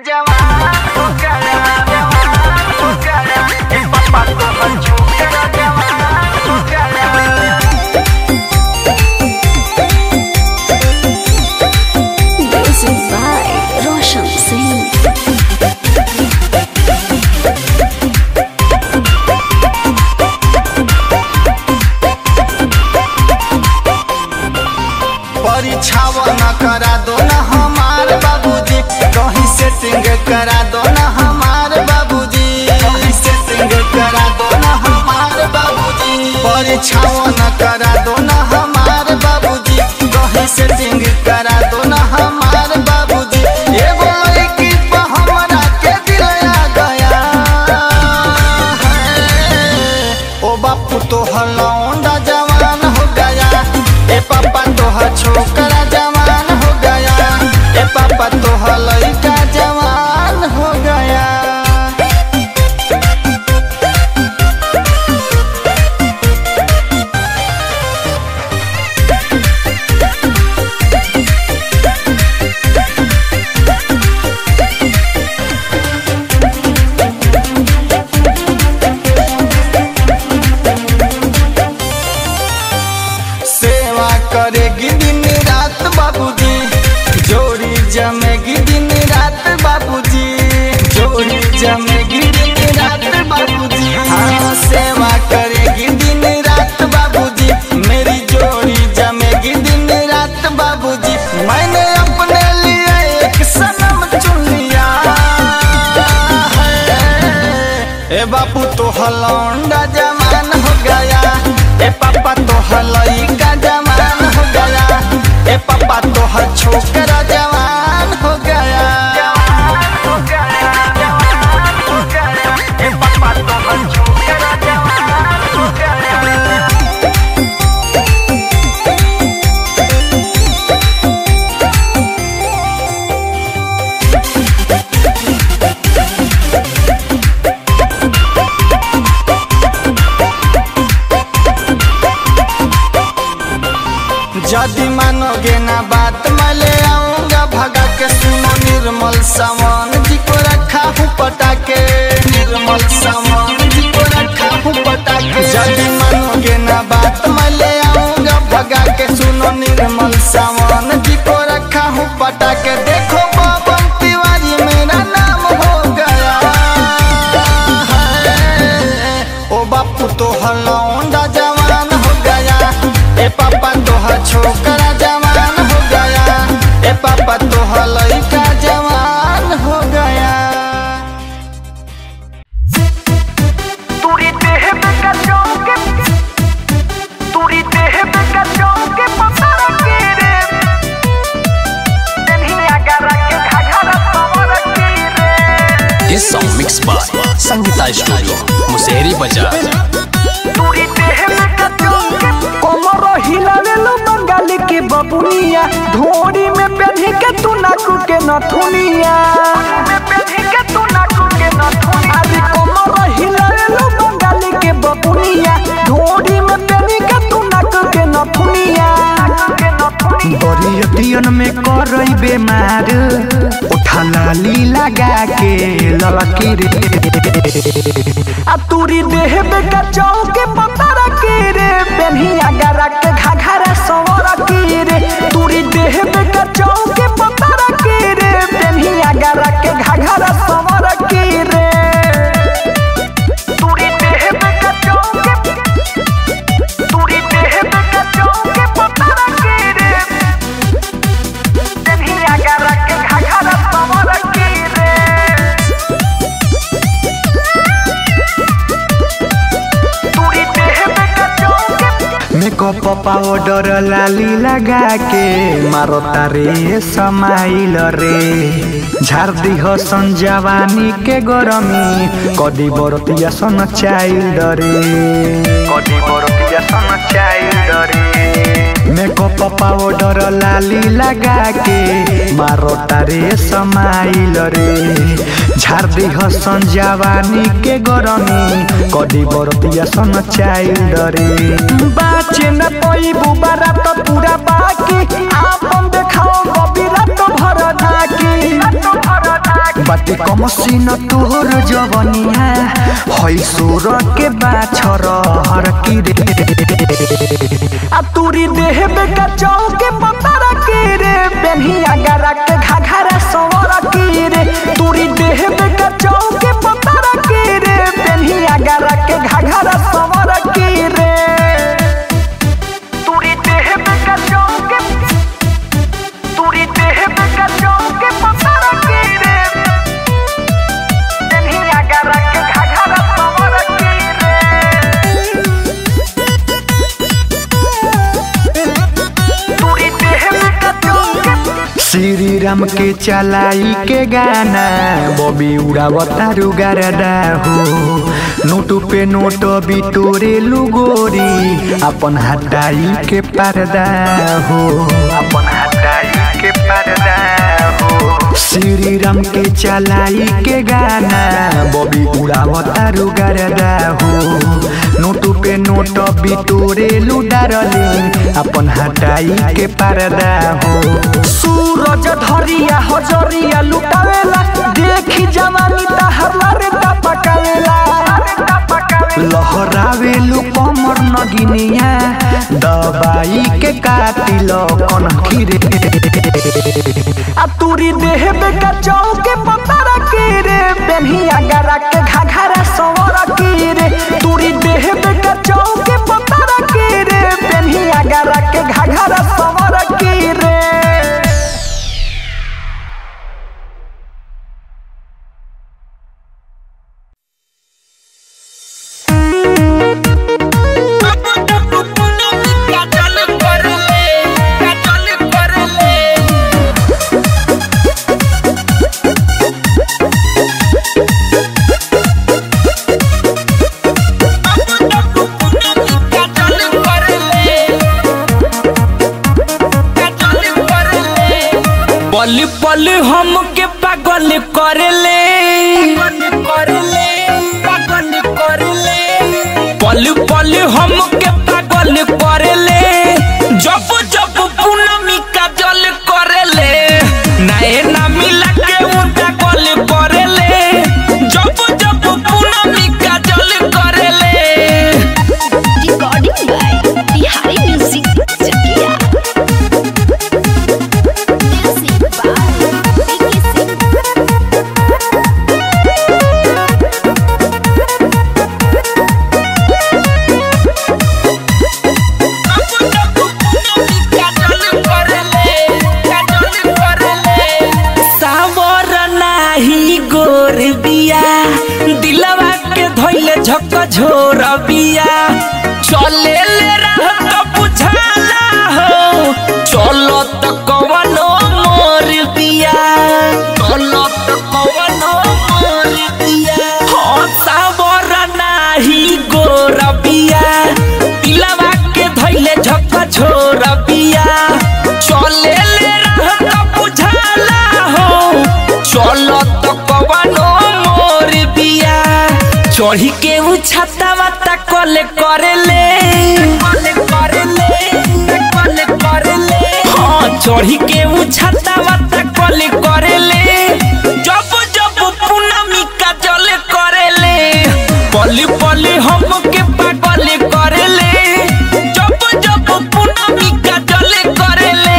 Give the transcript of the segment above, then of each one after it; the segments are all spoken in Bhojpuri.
जवान हो गया जवान हो गया ए पापा तो हर छोकरा जवान हो गया Music by Roshan Singh. परीक्षाव न करा दो न हमार बाबूजी कहीं सेटिंग करा दो न हमार बाबूजी कहीं सेटिंग करा दो न हमार बाबूजी परीक्षाव न करा दो न हमार बाबूजी कहीं सेटिंग करा दो न हमार बाबूजी एगो लड़की पे हमरा के दिल आ गया है। ओ बापू तो हलौंडा जवान हो गया ए पापा तो ह छोकरा जवान हो गया ए पापा तो ह लड़का जवान हो गया सेवा करेगी दिन रात बाबूजी जोड़ी जमेगी दिन रात बाबूजी जोड़ी जमेगी दिन रात बाबूजी हाँ सेवा करेगी दिन रात बाबूजी मेरी जोड़ी जमेगी दिन रात बाबूजी मैंने अपने लिए एक सनम चुन लिया है ए बापू तो हलौंडा जवान हो गया ए पापा तो हलई का जवान हो गया ए पापा तो हर छोकरा जवान हो गया हो गया जवान हो गया ए पापा तो हर छोकरा जवान हो गया यदि मानोगे ना बात मैं ले आऊंगा भगा के सुनो निर्मल सामान जी को रखा हूँ पटा के निर्मल सामान जी को रखा हूँ पटा के यदि मानोगे ना बात मैं ले आऊंगा भगा के सुनो निर्मल सामान जी को रखा हूँ पटा के देखो पवन तिवारी मेरा नाम हो गया है। ओ बापू तो हलौंडा जवान हो गया ए पापा तो ह छोकरा जवान हो गया ए पापा तो ह लड़का जवान हो गया तुरी देह में कचौके तुरी देह में कचौके पसारा के रे देनिया गरा के घाघरा सवर के रे This song mixed by Sangeeta Studio, Musehri Bazaar. तुरी देह में कचौके कमर हिलावे लो बंगाली के बबुनिया ढोरी में पेढ़ी के तू नाकू के नथुनिया में पेढ़ी के तू नाकू के नथुनी अरे कमर हिलावे लो बंगाली के बबुनिया ढोरी में पेढ़ी के तू नाकू के नथुनिया के नथुनी बरियतियन में करई बेमार उठा लाली लगा के ललकी रे आ तूरी देह में कचाऊ के पतारा के रे बेनिया गरा के घाघरा सवर की रे तूरी देह में कचाऊ के पतारा के रे बेनिया गरा के घाघरा सवर की रे तुरी देह में कचौके तुरी देह में कचौके पतारा के रे देनिया गरा के घाघरा सवर के रे तुरी देह में कचौके मेकअप पाउडर लाली लगा के मारो तारे समाइल रे झार दिह सन जवानी के गरमी कदी बरतिया सन चाइल्ड रे कदी बरतिया सन चाइल्ड रे मेकअप पाउडर लाली लगा के मारो तारे समाइल रे झार दिह सन जवानी के गरमी कदी बरतिया सन चाइल्ड रे बाचे न पई बुबारा तो पूरा बाकी आपन देखाओ बबीरा तो भर धाकी बाटे कम सीन तोहर जवनिया हई सोर के बाछर हर की रे आ तूरी देह में का चौके पतारा की रे बेनिया गरा के घाघरा सवर की रे तूरी देह में का चौके पतारा की रे बेनिया गरा के घाघरा सवर की रे तूरी देह में का चौके तूरी देह में का चौके पतारा की रे बेनिया गरा के घाघरा सवर की रे श्री राम के चलाई के गाना बबी उड़ावता रुगारदा हो नोट पे नोट बिटोरे लुगोरी अपन हटाई के पर्दा हो अपन हटाई के पर्दा हो श्री राम के चलाई के गाना बबी उड़ावता रुगारदा हो नोट पे नोट बिटोरे लुडारली अपन हटाई के पर्दा हो सूरज धरिया हजरिया लुटावेला देखी जवानी तहरला रे टपकावेला लहरावेलु कमर नगिनिया दबाई के कातिल कनखी रे आ तूरी देह में का चौके पतारा की रे बेनिया गरा के घाघरा सवर की रे तूरी देह में का चौके पतारा की रे बेनिया गरा के घाघरा सवर की रे पल पल हमके पागल करले पल पल हमके पागल करले जब जब पूनमी का जल करले नए ना मिला के उनका गल करले जब जब पूनमी का जल करले Recording by Bihari Music Chakia. Music by Vicky Singh. सावर नाही गोर बिया दिलवा के धोइले झक झोर बिया चले ले रह तो बुझाला हो चलो तो कवनो मोर बिया चलो तो कवनो मोर बिया हो सावर नाही गोर बिया दिलवा के धोइले झक झोर बिया चले ले रह तो बुझाला हो चलो तो कवनो मोर बिया चढ़ी के उ छाता वाता कले करेले हाँ चढ़ी के उ छाता वाता कले करेले जब जब पूनमी का जल करेले पली पली हमके पागल करेले जब जब पूनमी का जल करेले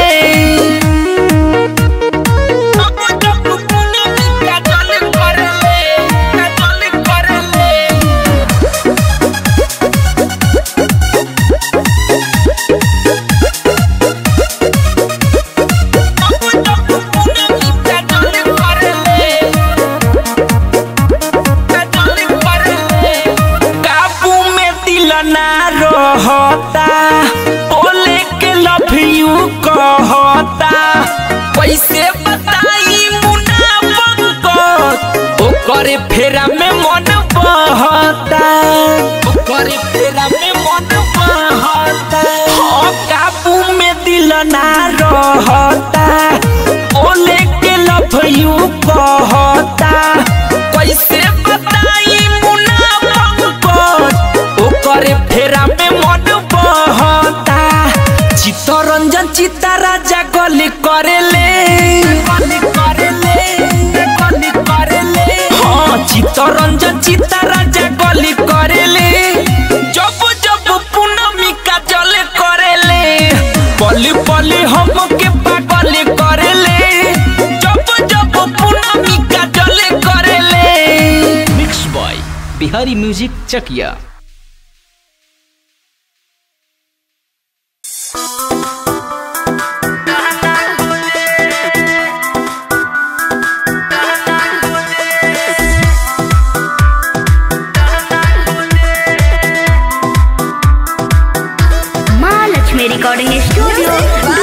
काबू में दिल ना रहता बोले के लव यू कहता कैसे बताई मुनाफक ओकरे फेरा में मन बहता ओकरे फेरा में मन बहता हाँ काबू में दिल ना रहता बोले के लव यू कहता कैसे बताई मुनाफक ओकरे फेरा में मन बहता चित्तरंजन चित्ता राजा गली करेले गली करेले गली करे रचिता राजा गली करेले जब जब पूनमी का जल करेले पली पली हमके पागल करेले जब जब पूनमी का जल करेले mix boy Bihari music Chakiya Mahalakshmi recording studio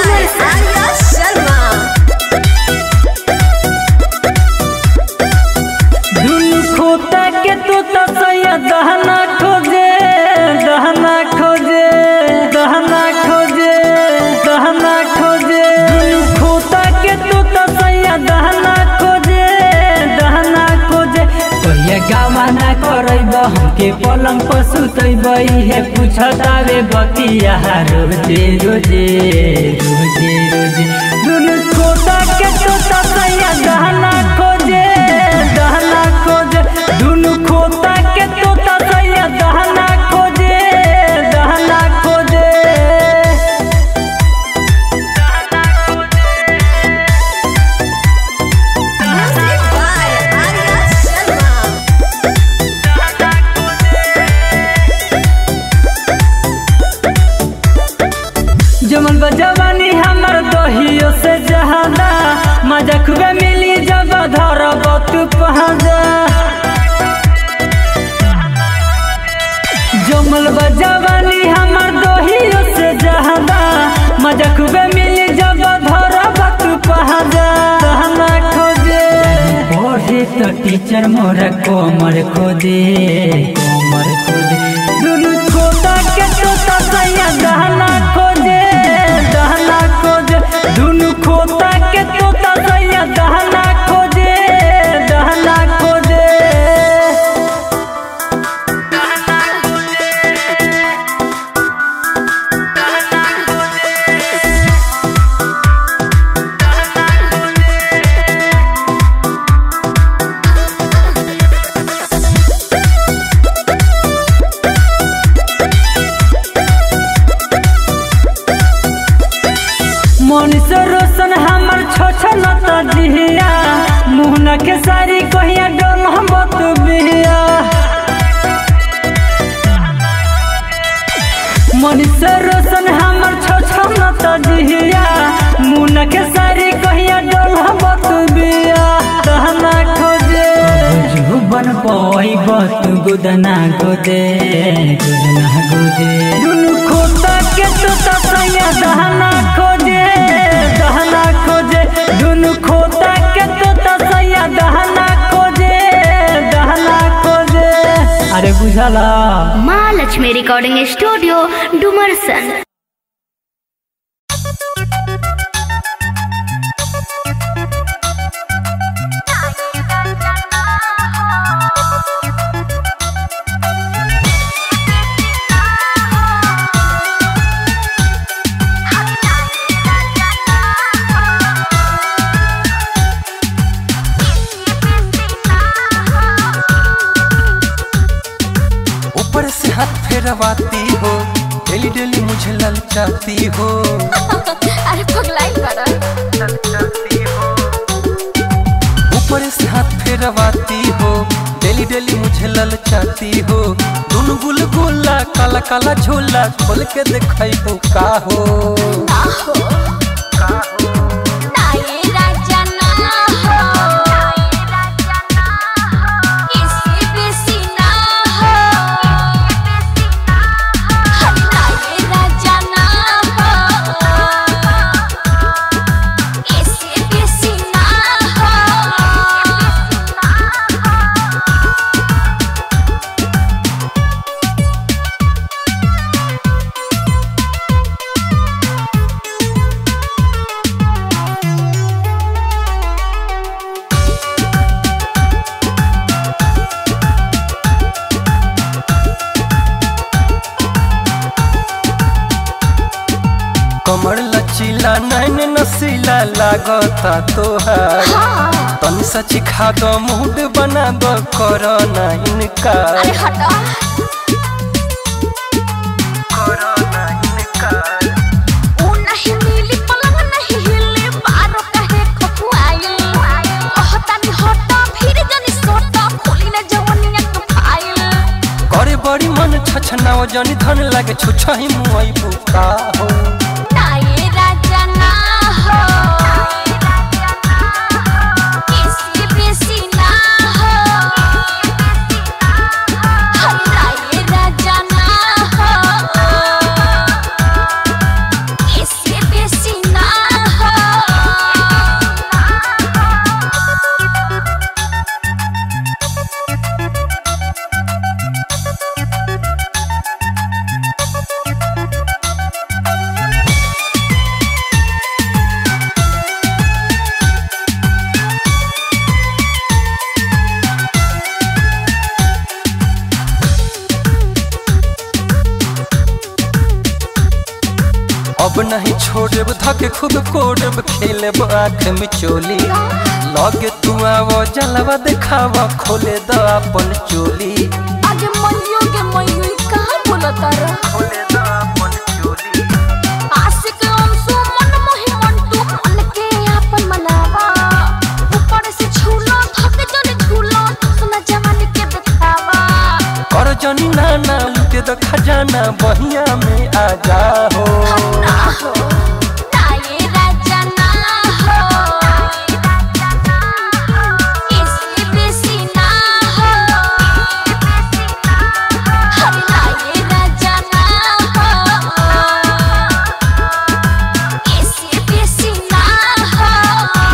दुनु खोता के तो तसैया दहना खोजे दहना खोजे दहना खोजे दहना खोजे दुनु खोता के तो तसैया दहना खोजे दहना खोजे कहिया गावा ना करैब हमके पलंग पर सुतैब इहे पूछतावे बतिया रोजे रोजे रोजे रोजे दुनु खोता के तो तसैया दहना खोजे दहना खोजे दुनु खोता के तो तसैया दहना खोजे दहना खोजे जमन बजवानी हमर दहियो से जहाना मजा खूबे मिली जब धरब तू पहाजा जमल बजवानी हमर दहियो से जहाना मजा खूबे मिली जब धरब तू पहाजा कहना खोजे पढ़े तो टीचर मोरा कोमर खोदे कोमर खोदे दुनु खोदा के तो तसैया दहना खोजे दहना खोजे दुनु खोदा के तो तसैया दहना खोजे दहना खोजे मनीष रोशन हमर छोछल जिया मुहना के सारी कहिया डोल हम बिया मनीष रोशन हमर छोछल जिया मुहना के सारी कहिया डोल हम बिया दहना खोजे जुबन पई बत गुदना गोदे गुदना गोदे दुनु खोता के तो तसैया दहना खोजे दहना खोजे दुनु खोता के तो तसैया दहना खोजे दहना खोजे अरे बुझला महालक्ष्मी रिकॉर्डिंग स्टूडियो डुमरसन ऊपर से हाथ फेरवाती हो डेली डेली मुझे ललचाती हो अरे पगलाई बड़ा ऊपर से हाथ फेरवाती हो डेली डेली मुझे ललचाती हो दुनु गुलगुला काला काला झोला खोल के दिखाई हो का हो Thank चला नैन नसीला लागता तोहार तनी सच खा दो मूड बना दो करो ना इनकार अरे हटा करो ना इनकार ऊ नहीं मिली पलंग नहीं हिली बारो कहे खपुआइल कहतानी हटा फिर जनी सोटा खोली न जवनिया के फाइल करे बड़ी मन छछनाव जनी धन लागे छुछही मुई बुका हो ना ये राजा ना हो किसी बेसी ना हो हरी ना ये राजा ना हो किसी बेसी ना हो अब नहीं छोड़ब धके खुद कोड़ब खेलब आँख में चोली लगे तू आवो जलवा देखावा खोले द अपन चोली आगे मइयो के मइयो ई कहाँ बोलता रहा खोले द अपन चोली आशिक अंशु मन मोहि मन तू मन के आपन मनावा ऊपर से छूलो थक जन झूलो सुना जवानी के दिखावा कर जनी नाना लुटे द खजाना बहिया में आ जा हो ना हो ना ये राजा ना हो इसलिए बेसी ना हो हरी ना ये राजा ना हो इसलिए बेसी ना हो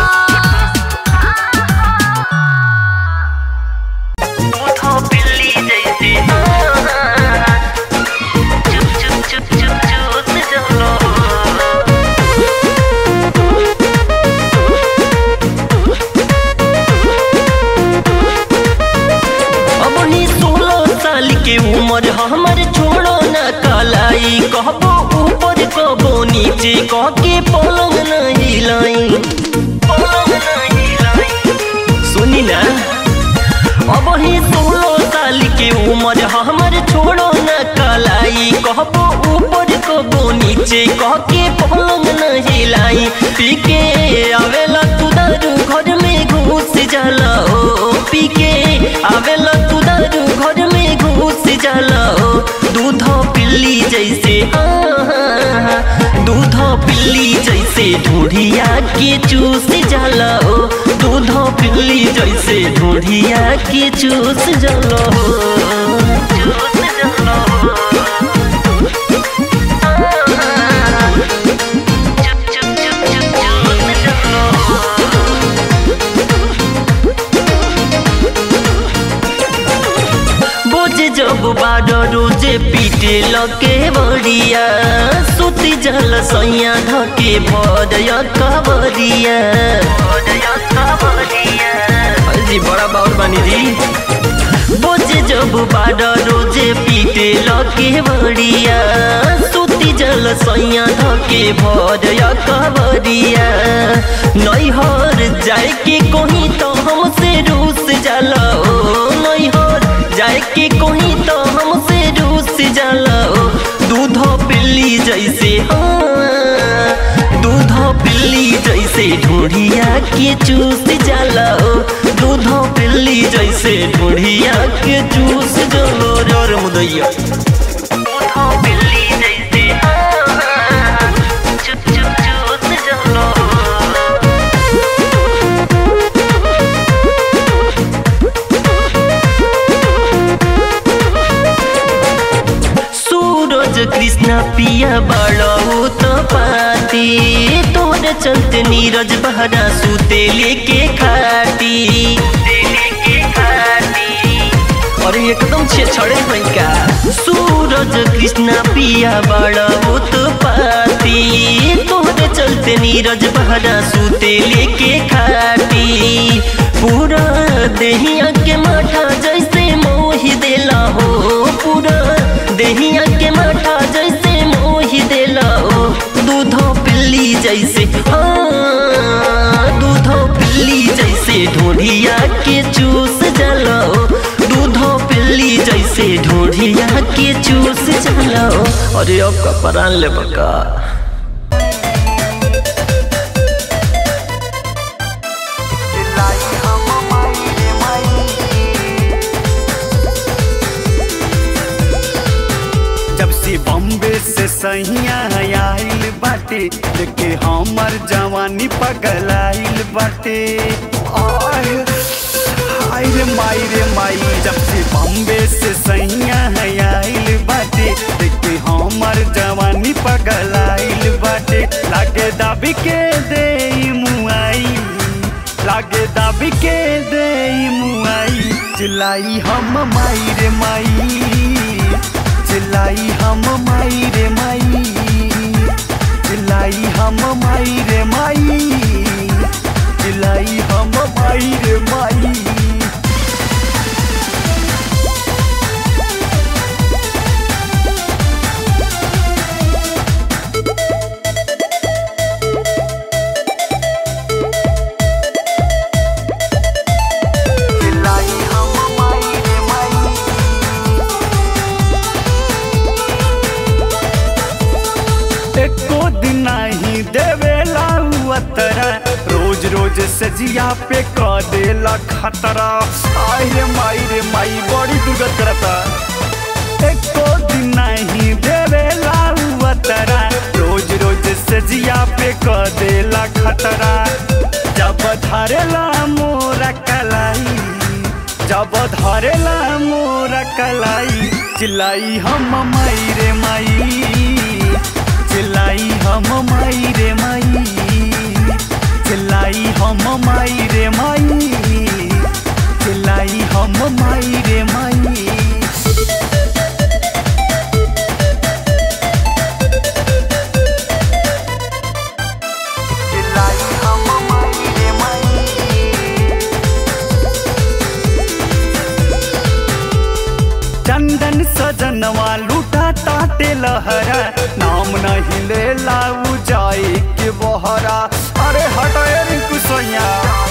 अब ही सोलह साल के उम्र हमर छोड़ो न कलाई कहबो ऊपर कहबो नीचे कह के पलंग नहीं लाई पलंग नहीं लाई सुनी ना अब ही सोलह साल के उम्र हमर छोड़ो न कलाई कहबो ऊपर कहबो नीचे कह के पलंग नहीं लाई पी के आवेला तू दारू घर में घुस जाला ओ पी के आवेला तू दारू घर में घुस जाला ओ दूध पिल्ली जैसे आहा, दूध पिल्ली जैसे ढूढ़िया के चूस जाला ओ दूध पिल्ली जैसे ढूढ़िया के चूस जाला ओ चूस जाला ओ आहा, चुप चुप चुप चुप चूस जाला ओ बोझ जब बार रोजे पीटे लके बड़िया सुती जल सैया धके भरया कबरिया जी बड़ा बाउर बानी जी बोझ जब बार रोजे पीटे लके बड़िया सुती जल सैया धके भरया कबरिया नैहर जाए के कहीं तो हमसे रूस जाला ओ नैहर जाए के कहीं तो हमसे रूस जाला ओ दूध पिल्ली जैसे हाँ दूध पिल्ली जैसे ढूढ़िया के चूस जाला ओ दूध पिल्ली जैसे ढूढ़िया के चूस जलो जोर मुदैया दूध पिल्ली जैसे हाँ चुप चुप चूस जलो सूरज कृष्ण पिया बड़ो तो पाती तोरे चलते नीरज बहरा सूते लेके खाटी अरे एकदम छे छड़े हैं का सूरज कृष्ण पिया बड़ो तो पाती तोरे चलते नीरज बहरा सूते लेके खाटी पूरा देहिया के माथा जैसे मोही देला हो पूरा देहिया के माथा जैसे मोही देला हो दूध पिल्ली जैसे हाँ दूधो पिल्ली जैसे ढोढ़िया के चूस जलो दूधो पिल्ली जैसे ढोढ़िया के चूस जलो अरे अब का परान ले बका जब से बॉम्बे से सहिया आइल बाटे लेके हमर जवानी पगलाइल बाटे आय हाय रे माई रे माई जब से बॉम्बे से सहिया आइल बाटे लेके हमर जवानी पगलाइल बाटे लागे दाबी के दे मुआई लागे दाबी के दे मुआई चिल्लाई हम माई रे माई चिल्लाई हम माई रे माई चिल्लाई हम माई रे माई चिल्लाई हम माई रे माई चिल्लाई हम माई रे माई एको दिन नहीं देवेला उतरा रोज रोज सजिया पे क देला खतरा आय रे माई रे माई बड़ी दुर्गत करता एको दिन नहीं देवेला उतरा रोज रोज सजिया पे क देला खतरा जब धरेला मोरा कलाई जब धरेला मोरा कलाई चिल्लाई हम माई रे माई चिल्लाई हम माई रे माई चिल्लाई हम माई रे माई चिल्लाई हम माई रे माई चिल्लाई हम माई रे माई चंदन सजनवा लूटा ताटे लहरा नाम नहीं ले लाऊ जाए के बहरा अरे हटे रिंकू सोया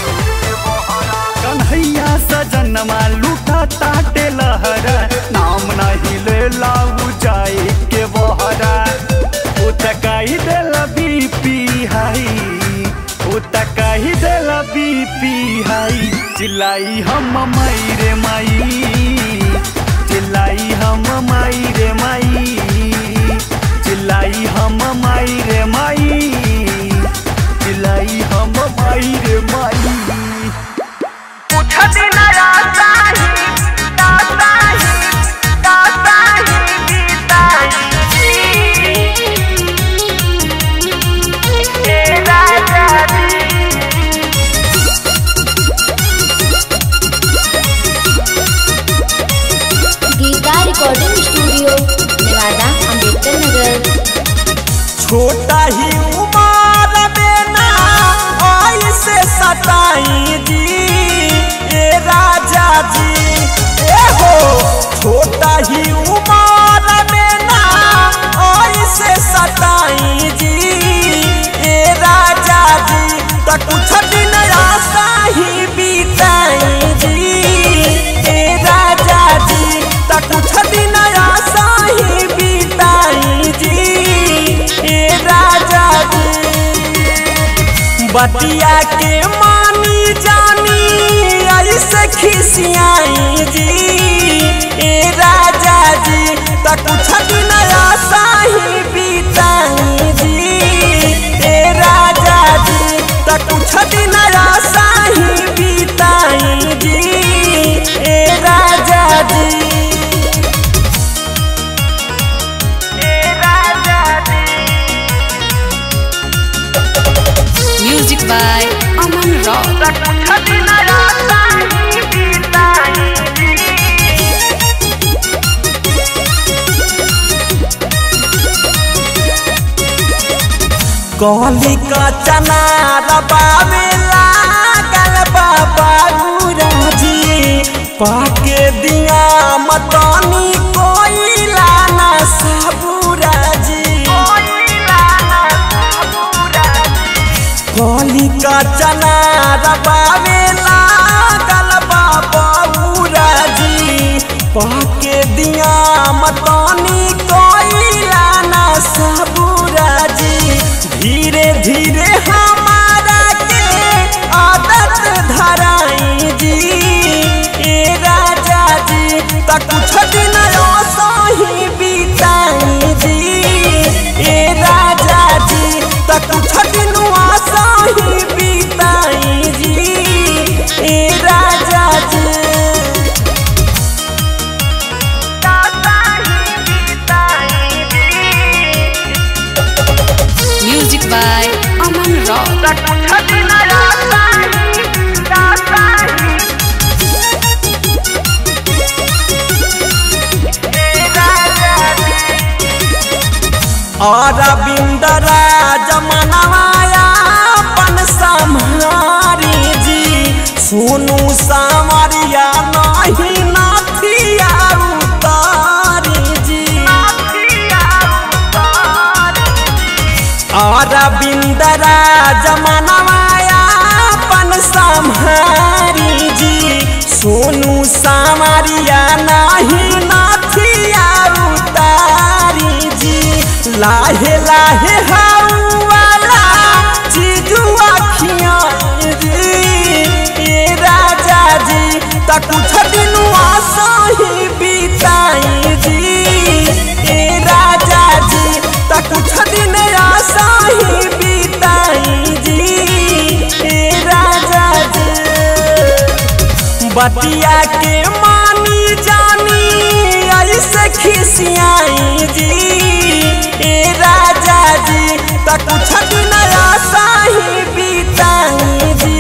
कन्हैया सजनवा लूटा ताटे लहरा नाम नहीं ले लाऊ जाए के बहरा उतकाई देल बीपी हाई उतकाई देल बीपी हाई चिल्लाई हम माई रे माई चिल्लाई हम माई रे माई चिल्लाई हम माई रे माई चिल्लाई हम माई रे माई गीता रिकॉर्डिंग स्टूडियो नेवादा अम्बेडकर नगर छोटा ही उमर में ना ऐसे सताई जी ए राजा जी ए हो छोटा ही उमर में ना ऐसे सताई जी ए राजा जी त कुछ दिन आशा ही बीताई जी ए राजा जी त कुछ दिन आशा ही बीताई जी ए राजा जी बतिया के मानी जानी ऐसे खिसियाई जी ए राजा जी त कुछ दिन आशा ही बीताई जी ए राजा जी त कुछ दिन आशा ही बीताई जी ए राजा जी म्यूजिक बाय अमन रॉक कहली का चना रबावे लागल बाबा जी पाके दिया मतनी कोइला ना सबूरा जी रबावेला गलबा बबूरा जी पाके दिया मतानी कोइला ना सबूरा जी धीरे धीरे हमारा के आदत धराई जी ए राजा जी त कुछ दिन सही बिताई जी ए राजा जी त कुछ दिन सही बिताई जी ए राजा जी music by Aman Rock Arvind Raj मनवाया अपन सम्हारी जी सुनु सामरिया नहीं नथिया उतारी जी अरविंद राज मनवाया अपन सम्हारी जी सोनू सामरिया नहीं नथिया उतारी जी लाहे लाहे हाउ वाला चीजुआ खियाई जी ए राजा जी त कुछ दिन सही बिताई जी ए राजा जी त कुछ दिन सही बिताई जी ए राजा जी बतिया के मानी जानी ऐसे खिसियाई जी ए राजा जी त कुछ दिन सही बिताई जी